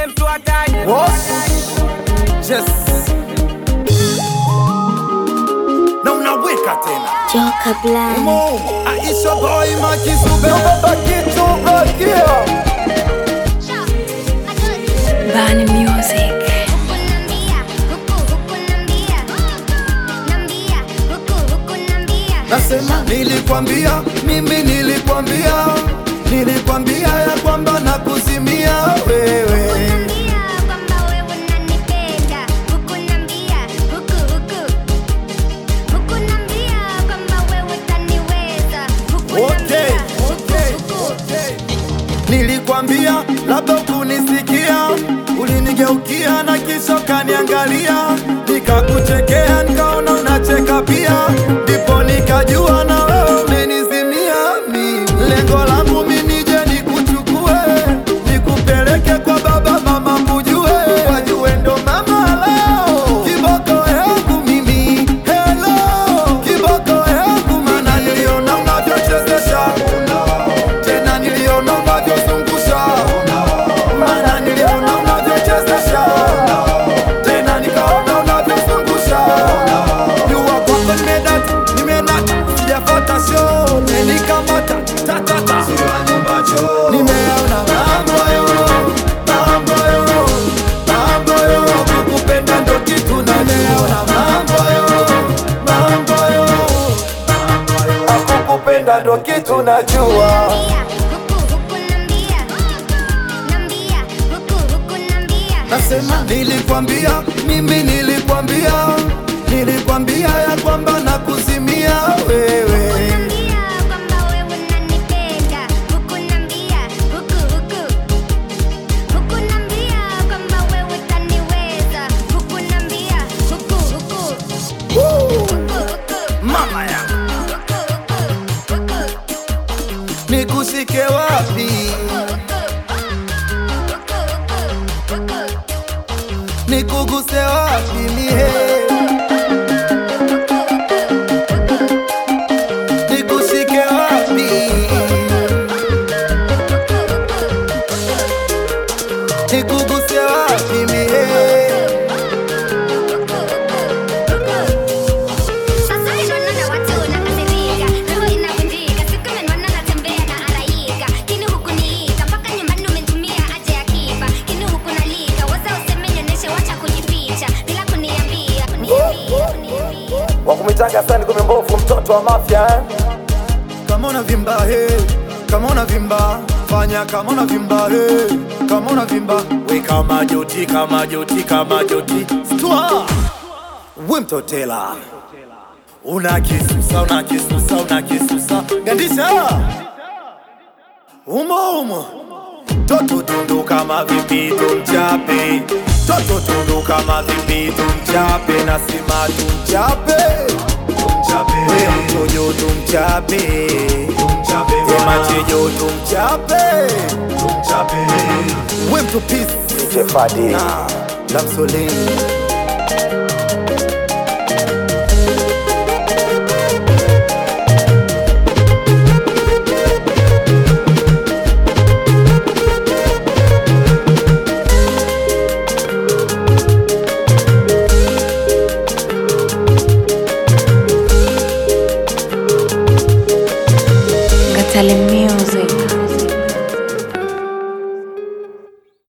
Ule mtu hatari. Yes. Na unaweka tena Joka Blind. Mo, Aisha boy makisube baba kitu bakia Bani Music. Nasema nilikwambia, mimi nilikwambia, nilikwambia ya kwamba nakuzimia wewe. Okay, okay, okay. Nilikwambia labda ukunisikia, ulinigeukia na kisha ukaniangalia, nikakuchekea nikaona unacheka pia, ndipo nikajua na wewe umenizimia mimi. Lengo langu mimi nije nikuchukue, nikupeleke kwa baba mama kujue, wajue ndo mama leo kiboko yangu mimi. Hello kiboko yangu, maana niliona unavyochezesha tena niliona unavyozungusha, maana niliona unavyochezesha, tena nikaona unavyozungusha. Jua kwako nimedata, nimedata, sijafuata show, umenikamata ta ta ta, nimeona mambo yo, mambo yo, mambo yo, kukupenda ndo kitu na nimeona mambo yo, mambo yo, kukupenda ndo kitu najua. Nasema nilikwambia, mimi nilikwambia, nilikwambia ya kwamba nakuzimia wewe. Mama ya nikushike wapi, nikuguse wapi mie, nikushike wapi, nikuguse wapi mie. wakumitaga sani kumi mbovu mtoto wa mafya eh? kama unavimba he, kama unavimba fanya kama unavimba he, kama unavimba we kama joti kama joti kama joti stwa we mtotela una kisusa una kisusa una kisusa gandisha umo umo toto tundu kama vipi tumchape toto tundu kama vipi tumchape nasema tumchape we mtojo tumchape we machejo tumchape we mtupisi DJ Fadi. na lamsoleni